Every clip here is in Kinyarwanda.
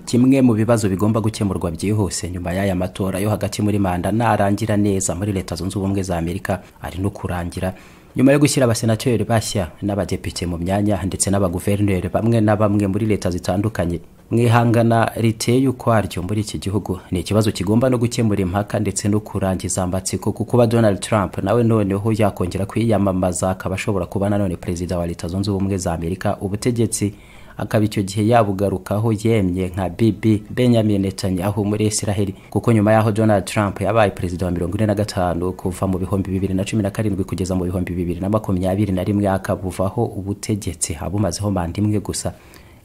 kimwe mu bibazo bigomba gukemurwa byihuse nyuma y'aya matora yo hagati muri manda narangira neza muri leta zunze ubumwe za amerika ari no kurangira nyuma yo gushyira abasenateri bashya n'abadepite mu myanya ndetse n'abaguverineri bamwe na bamwe muri leta zitandukanye mwihangana riteye ukwaryo muri iki gihugu ni ikibazo kigomba no gukemura impaka ndetse no kurangiza amatsiko kuko kuba donald trump nawe noneho yakongera kwiyamamaza akaba ashobora kuba nanone perezida wa leta zunze ubumwe za amerika ubutegetsi akaba icyo gihe yabugarukaho yemye nka bibi benyamin netanyahu muri israheli kuko nyuma y'aho donald trump yabaye perezida wa mirongo ine na gatanu kuva mu bihumbi bibiri na cumi na karindwi kugeza mu bihumbi bibiri na makumyabiri na rimwe akabuvaho ubutegetsi abumazeho manda imwe gusa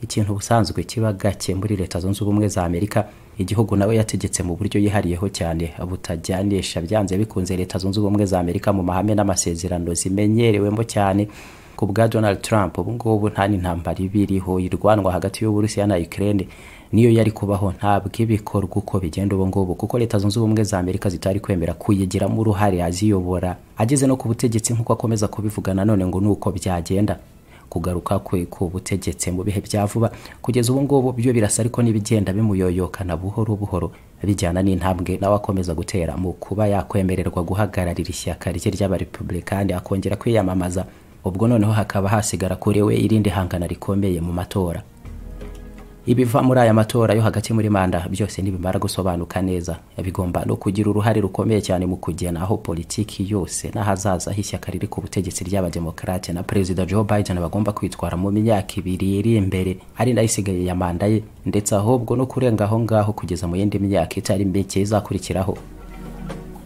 ikintu ubusanzwe kiba gake muri leta zunze ubumwe za amerika igihugu nawe yategetse mu buryo yihariyeho cyane butajyanisha byanze bikunze leta zunze ubumwe za amerika mu mahame n'amasezerano zimenyerewemo cyane ku bwa donald trump ubu ngubu nta n'intambara iba iriho irwanwa hagati y'uburusiya na ukraine niyo yari kubaho ntabwo ibikorwa uko bigenda ubu ngubu kuko leta zunze ubumwe za amerika zitari kwemera kuyigiramo uruhare aziyobora ageze no ku butegetsi nk'uko akomeza kubivuga nanone ngo ni uko byagenda kugaruka kwe ku butegetsi mu bihe bya vuba kugeza ubu ngubu byo birasa ariko n'ibigenda bimuyoyokana buhoro buhoro bijyana n'intambwe nawe akomeza gutera mu kuba yakwemererwa guhagararira ishyaka rye ry'abarepubulikani akongera kwiyamamaza ubwo noneho hakaba hasigara kuri we irindi hangana rikomeye mu matora ibiva muri aya matora yo hagati muri manda byose ntibimara gusobanuka neza bigomba no kugira uruhare rukomeye cyane mu kugena aho politiki yose n'ahazaza h'ishyaka riri ku butegetsi ry'abademokarate na perezida joe biden bagomba kwitwara mu myaka ibiri iri imbere ari nayo isigaye ya manda ye ndetse ahubwo no kurenga aho ngaho kugeza mu yindi myaka itari mike izakurikiraho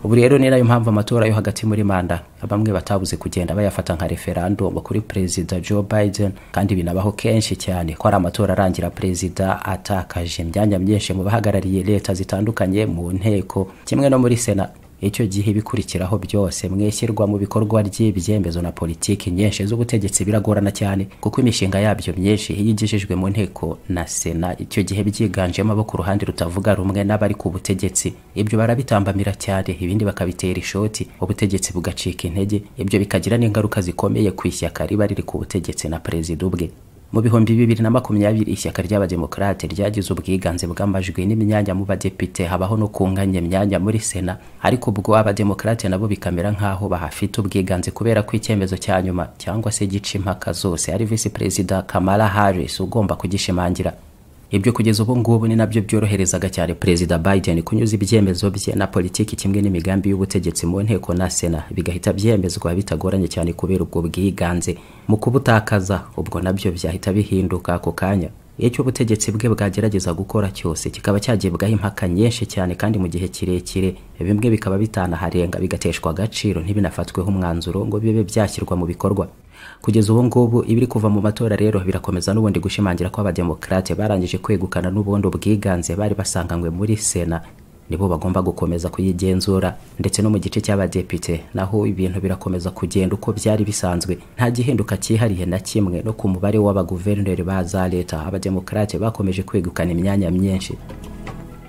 ubu rero ni nayo mpamvu amatora yo hagati muri manda bamwe batabuze kugenda bayafata nka referandumu kuri perezida joe biden kandi binabaho kenshi cyane ko ari amatora arangira perezida atakaje imyanya myinshi mu bahagarariye leta zitandukanye mu nteko kimwe no muri sena icyo gihe ibikurikiraho byose mwishyirwa mu bikorwa ry'ibyemezo na politiki nyinshi z'ubutegetsi biragorana cyane kuko imishinga yabyo myinshi iyo igejejwe mu nteko na sena icyo gihe byiganjemo abo ku ruhande rutavuga rumwe n'abari ku butegetsi ibyo barabitambamira cyane ibindi bakabitera ishoti ubutegetsi bugacika intege ibyo bikagira n'ingaruka zikomeye ku ishyaka riba riri ku butegetsi na perezida ubwe mu bihumbi bibiri na makumyabiri ishyaka ry'abademokarate ryagize ubwiganze bw'amajwi n'imyanya mu badepite habaho no kunganya imyanya muri sena ariko ubwo abademokarate nabo bikamera nk'aho bahafite ubwiganze kubera ko icyemezo cya nyuma cyangwa se gica impaka zose ari visi perezida kamala harris ugomba kugishimangira ibyo kugeza ubu ngubu ni nabyo byoroherezaga cyane perezida biden kunyuza ibyemezo bye na politiki kimwe n'imigambi y'ubutegetsi mu nteko na sena bigahita byemezwa bitagoranye cyane kubera ubwo bwiganze mu kubutakaza ubwo nabyo byahita bihinduka ako kanya icyo ubutegetsi bwe bwagerageza gukora cyose kikaba cyagibwaho impaka nyinshi cyane kandi mu gihe kirekire bimwe bikaba bitanaharenga bigateshwa agaciro ntibinafatweho umwanzuro ngo bibe byashyirwa mu bikorwa kugeza ubu ngubu ibiri kuva mu matora rero birakomeza n'ubundi gushimangira ko abademokarate barangije kwegukana n'ubundi ubwiganze bari basanganywe muri sena nibo bagomba gukomeza kuyigenzura ndetse no mu gice cy'abadepite naho ibintu birakomeza kugenda uko byari bisanzwe nta gihinduka cyihariye na kimwe no ku mubare w'abaguverineri ba za leta abademokarate bakomeje kwegukana imyanya myinshi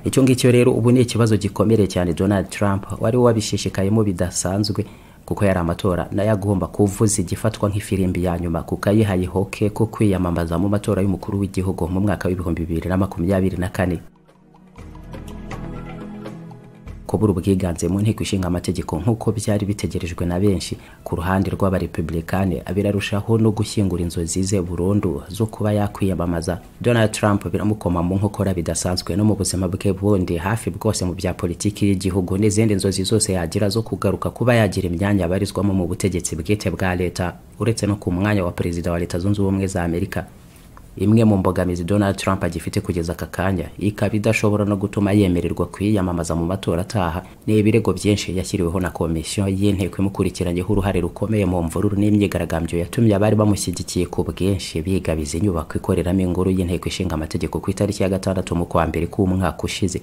icyo ngicyo rero ubu ni ikibazo gikomere cyane donald trump wari wabishishikayemo bidasanzwe kuko yari amatora nayo agomba kuvuza igifatwa nk'ifirimbi ya nyuma kuko ayihaye hoke ko kwiyamamaza mu matora y'umukuru w'igihugu mu mwaka w'ibihumbi bibiri na makumyabiri na kane kubura ubwiganze mu nteko ishinga amategeko nk'uko byari bitegerejwe na benshi ku ruhande rw'abarepubulikani birarushaho no gushyingura inzozi ze burundu zo kuba yakwiyamamaza donald trump biramukoma mu nkokora bidasanzwe no mu buzima bwe bundi hafi bwose mu bya politiki y'igihugu n'izindi nzozi zose yagira zo kugaruka kuba yagira imyanya abarizwamo mu butegetsi bwite bwa leta uretse no ku mwanya wa perezida wa leta zunze ubumwe za amerika imwe mu mbogamizi donald trump agifite kugeza aka kanya ikaba idashobora no gutuma yemererwa kwiyamamaza mu matora ataha ni ibirego byinshi yashyiriweho na komisiyo y'inteko imukurikiranyeho uruhare rukomeye mu mvururu n'imyigaragambyo yatumye abari bamushyigikiye ku bwinshi bigabiza inyubako ikoreramo inkuru y'inteko ishinga amategeko ku itariki ya gatandatu mu kwa mbere k'umwaka ushize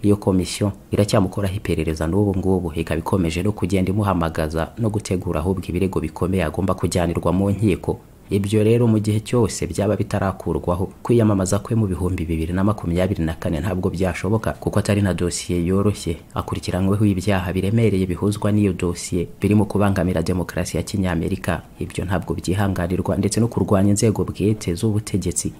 iyo komisiyo iracyamukoraho iperereza n'ubu ngubu ikaba ikomeje no kugenda imuhamagaza no gutegura ahubwo ibirego bikomeye agomba kujyanirwa mu nkiko ibyo rero mu gihe cyose byaba bitarakurwaho kwiyamamaza kwe mu bihumbi bibiri na makumyabiri na kane ntabwo byashoboka kuko atari na dosiye yoroshye akurikiranyweho ibyaha biremereye bihuzwa n'iyo dosiye birimo kubangamira demokarasi ya kinyamerika ibyo ntabwo byihanganirwa ndetse no kurwanya inzego bwite z'ubutegetsi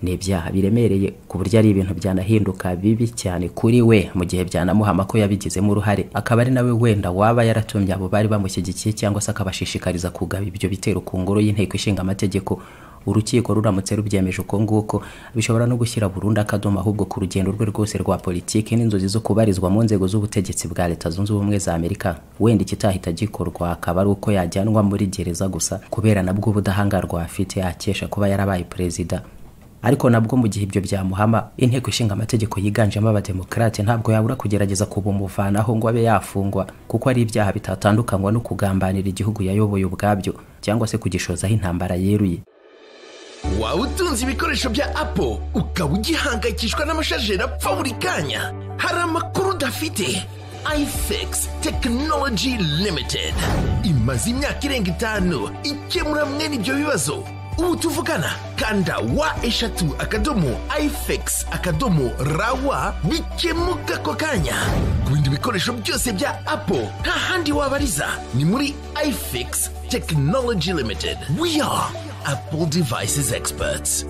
ni ibyaha biremereye ku buryo ari ibintu byanahinduka bibi cyane kuri we mu gihe byanamuhama ko yabigizemo uruhare akaba ari nawe wenda waba yaratumye abo bari bamushyigikiye cyangwa se akabashishikariza kugaba ibyo bitero ku ngoro y'inteko ishinga amategeko urukiko ruramutse rubyemeje uko nguko bishobora no gushyira burundu akadomo ahubwo ku rugendo rwe rwose rwa politiki n'inzozi zo kubarizwa mu nzego z'ubutegetsi bwa leta zunze ubumwe za amerika wenda ikitahita gikorwa akaba ari uko yajyanwa muri gereza gusa kubera nabwo ubudahangarwa afite akesha kuba yarabaye perezida ariko nabwo mu gihe ibyo byamuhama inteko ishinga amategeko yiganjemo abademokarate ntabwo yabura kugerageza kubumuvanaho ngo abe yafungwa kuko ari ibyaha bitatandukanywa no kugambanira igihugu yayoboye ubwabyo cyangwa se kugishozaho intambara yeruye waba utunze ibikoresho bya apo ukaba ugihangayikishwa n'amashajeri apfa buri kanya hari amakuru udafite ifx tekinoloji limitedi imaze imyaka irenga itanu ikemura mwene ibyo bibazo ubu tuvugana kanda wa eshatu akadomo ifx akadomo rawa bikemuka ako kanya ku bindi bikoresho byose bya apo nta handi wabariza ni muri ifx tekinoloji limitedi we are Apple Devices Experts.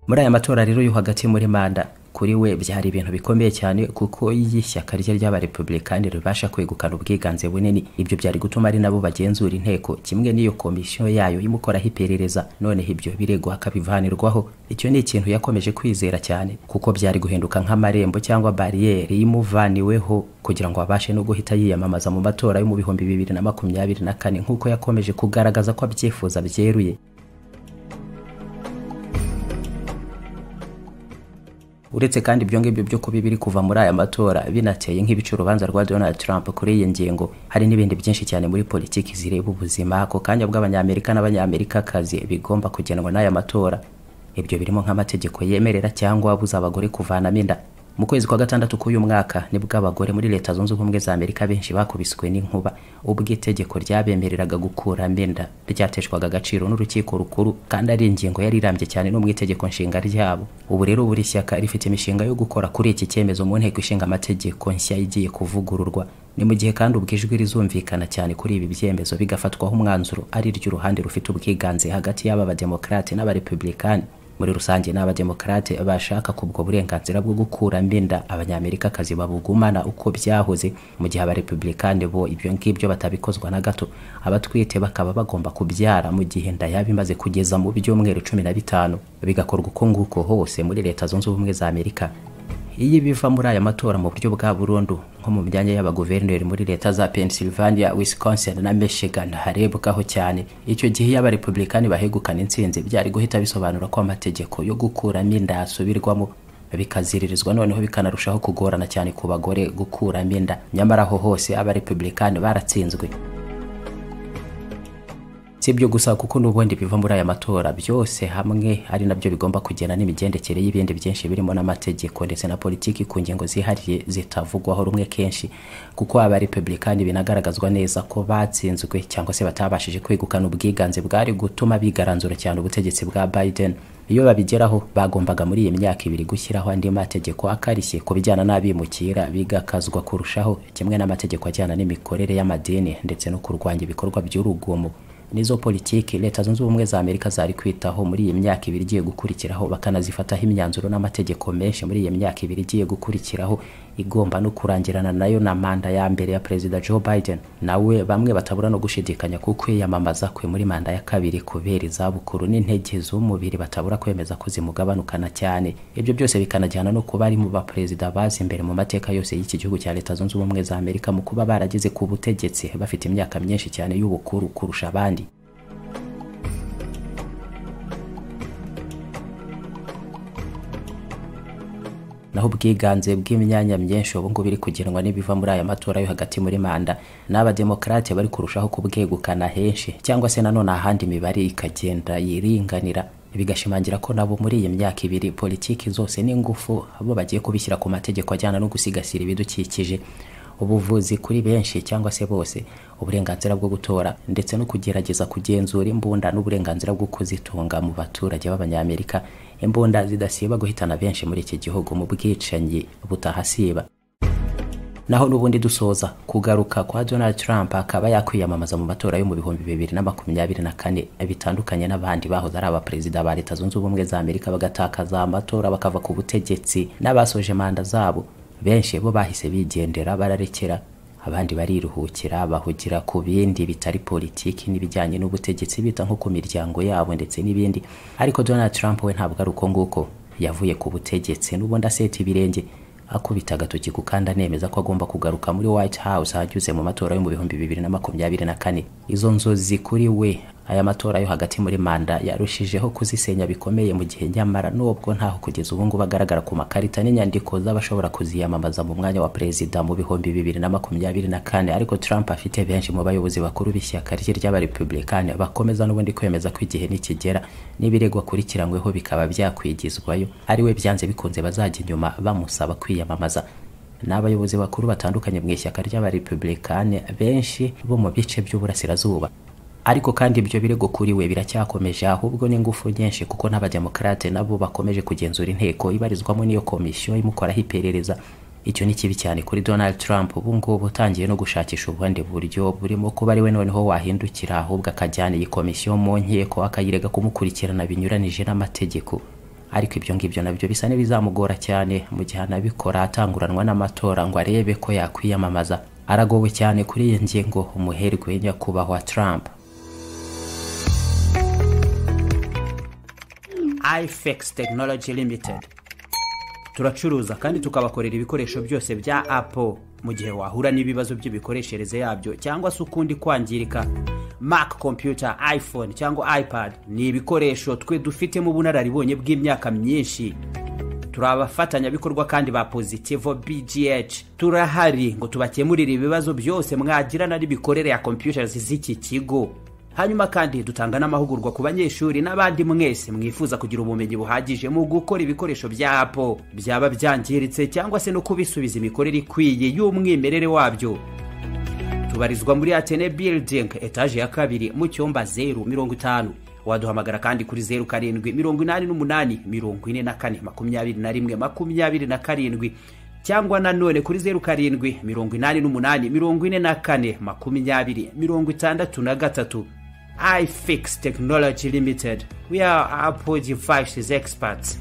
muri aya matora rero yo hagati muri manda kuri we byari ibintu bikomeye cyane kuko y'ishyaka rye ry'abarepublikani ribasha kwegukana ubwiganze bunini ibyo byari gutuma ari nabo bagenzura inteko kimwe n'iyo komisiyo yayo imukoraho iperereza noneho ibyo birego hakabivanirwaho icyo ni ikintu yakomeje kwizera cyane kuko byari guhinduka nk'amarembo cyangwa bariyeri y'imuvaniweho kugira ngo abashe no guhita yiyamamaza mu matora yo mu bihumbi bibiri na makumyabiri na kane nk'uko yakomeje kugaragaza ko abyifuza byeruye uretse kandi ibyo ngibyo byo kuba biri kuva muri aya matora binateye nk'ibica urubanza rwa donald trump kuri iyi ngingo hari n'ibindi byinshi cyane muri politiki zireba ubuzima ako kanya bw'abanyamerika n'abanyamerikakazi bigomba kugenwa n'aya matora ibyo birimo nk'amategeko yemerera cyangwa abuza abagore kuvanamo inda mu kwezi kwa gatandatu k'uyu mwaka nibwo abagore muri leta zunze ubumwe za amerika benshi bakubiswe n'inkuba ubwo itegeko ryabemereraga gukuramo inda ryateshwaga agaciro n'urukiko rukuru kandi ari ingingo yari irambye cyane no mu itegeko nshinga ryabo ubu rero buri shyaka rifite imishinga yo gukora kuri iki cyemezo mu nteko ishinga amategeko nshya igiye kuvugururwa ni mu gihe kandi ubwo ijwi rizumvikana cyane kuri ibi byemezo bigafatwaho umwanzuro ari ry'uruhande rufite ubwiganze hagati y'aba bademokarate n'abarepublikani muri rusange ni abademokarate bashaka kubwo burenganzira bwo gukuramo inda abanyamerikakazi babugumana uko byahoze mu gihe abarepublikani bo ibyo ngibyo batabikozwa na gato abatwite bakaba bagomba kubyara mu gihe inda yaba imaze kugeza mu byumweru cumi na bitanu bigakorwa uko nguko hose muri leta zunze ubumwe za amerika iyo biva muri aya matora mu buryo bwa burundu nko mu myanya y'abaguverineri muri leta za pennsylvania wisconsin na michigan harebwaho cyane icyo gihe iyo abarepublikani bahegukana intsinzi byari guhita bisobanura ko amategeko yo gukuramo inda yasubirwamo bikaziririzwa noneho bikanarushaho kugorana cyane ku bagore gukuramo inda nyamara aho hose abarepublikani baratsinzwe si ibyo gusa kuko n'ubundi biva muri aya matora byose hamwe ari nabyo bigomba kugena n'imigendekere y'ibindi byinshi birimo n'amategeko ndetse na politiki ku ngingo zihariye zitavugwaho rumwe kenshi kuko abarepublikani binagaragazwa neza ko batsinzwe cyangwa se batabashije kwegukana ubwiganze bwari gutuma bigaranzura cyane ubutegetsi bwa biden iyo babigeraho bagombaga muri iyi myaka ibiri gushyiraho andi mategeko akarishye ku bijyana n'abimukira bigakazwa kurushaho kimwe n'amategeko ajyana n'imikorere y'amadini ndetse no kurwanya ibikorwa by'urugomo nizo politiki leta zunze ubumwe za amerika zari kwitaho muri iyi myaka ibiri igiye gukurikiraho bakanazifataho imyanzuro n'amategeko menshi muri iyi myaka ibiri igiye gukurikiraho igomba no kurangirana nayo na manda ya mbere ya perezida joe biden nawe bamwe batabura no gushidikanya ku kwiyamamaza kwe muri manda ya kabiri kubera izabukuru n'intege z'umubiri batabura kwemeza ko zimugabanukana cyane ibyo byose bikanajyana no kuba ari mu baperezida bazi imbere mu mateka yose y'iki gihugu cya leta zunze ubumwe za amerika mu kuba barageze ku butegetsi bafite imyaka myinshi cyane y'ubukuru kurusha abandi naho ubwiganze bw'imyanya myinshi ubu ngubu biri kugenwa n'ibiva muri aya matora yo hagati muri manda n'abademokarate bari kurushaho kubwegukana henshi cyangwa se nanone ahandi imibare ikagenda yiringanira bigashimangira ko nabo muri iyi myaka ibiri politiki zose n'ingufu bo bagiye kubishyira ku mategeko ajyana no gusigasira ibidukikije ubuvuzi kuri benshi cyangwa se bose uburenganzira bwo gutora ndetse no kugerageza kugenzura imbunda n'uburenganzira bwo kuzitunga mu baturage b'abanyamerika imbunda zidasiba guhitana benshi muri iki gihugu mu bwicanyi butahasiba naho n'ubundi dusoza kugaruka kwa donald trump akaba yakwiyamamaza mu matora yo mu bihumbi bibiri na makumyabiri na kane bitandukanye n'abandi bahoze ari abaperezida ba leta zunze ubumwe za amerika bagatakaza amatora bakava ku butegetsi n'abasoje manda zabo benshi bo bahise bigendera bararekera abandi bariruhukira bahugira ku bindi bitari politiki n'ibijyanye n'ubutegetsi bita nko ku miryango yabo ndetse n'ibindi ariko donald trump we ntabwo ari uko nguko yavuye ku butegetsi n'ubundi aseta ibirenge akubita agatoki ku kandi anemeza ko agomba kugaruka muri white house ahanyuze mu matora yo mu bihumbi bibiri na makumyabiri na kane izo nzozi kuri we aya matora yo hagati muri manda yarushijeho kuzisenya bikomeye mu gihe nyamara nubwo ntaho kugeza ubu ngubu agaragara ku makarita n'inyandiko z'abashobora kuziyamamaza mu mwanya wa perezida mu bihumbi bibiri na makumyabiri na kane ariko trump afite benshi mu bayobozi bakuru b'ishyaka rye ry'abarepubulikani bakomeza n'ubundi kwemeza ko igihe nikigera n'ibirego akurikiranyweho bikaba byakwigizwayo ariwe byanze bikunze bazajya inyuma bamusaba kwiyamamaza n'abayobozi bakuru batandukanye mu ishyaka ry'abarepubulikani benshi bo mu bice by'uburasirazuba ariko kandi ibyo birego kuri we biracyakomeje ahubwo n'ingufu nyinshi kuko n'abademokarate nabo bakomeje kugenzura inteko ibarizwamo n'iyo komisiyo imukoraho iperereza icyo ni kibi cyane kuri donald trump ubu ngubu utangiye no gushakisha ubundi buryo burimo kuba ariwe noneho wahindukira ahubwo akajyana iyi komisiyo mu nkiko akayirega kumukurikirana binyuranije n'amategeko ariko ibyo ngibyo nabyo bisa n'ibizamugora cyane mu gihe anabikora atanguranwa n'amatora ngo arebe ko yakwiyamamaza aragowe cyane kuri iyi ngingo umuherwe nyakubahwa trump ifex tekinoloji limited turacuruza kandi tukabakorera ibikoresho byose bya apple mu gihe wahura n'ibibazo by'imikoreshereze yabyo cyangwa se ukundi kwangirika mac computer iphone cyangwa ipad ni ibikoresho twe dufitemo ubunararibonye bw'imyaka myinshi turi abafatanyabikorwa kandi ba pozitivo bgh turahari ngo tubakemurire ibibazo byose mwagirana n'imikorere ya computers z'iki kigo hanyuma kandi dutanga n'amahugurwa ku banyeshuri n'abandi mwese mwifuza kugira ubumenyi buhagije mu gukora ibikoresho bya apo byaba byangiritse cyangwa se no kubisubiza imikorere ikwiye y'umwimerere wabyo tubarizwa muri atene building etaje ya kabiri mu cyumba zeru mirongo itanu waduhamagara kandi kuri zeru karindwi mirongo inani n'umunani mirongo ine na kane makumyabiri na rimwe makumyabiri na karindwi cyangwa nanone kuri zeru karindwi mirongo inani n'umunani mirongo ine na kane makumyabiri mirongo itandatu na gatatu ifix technology limited we are apple devices experts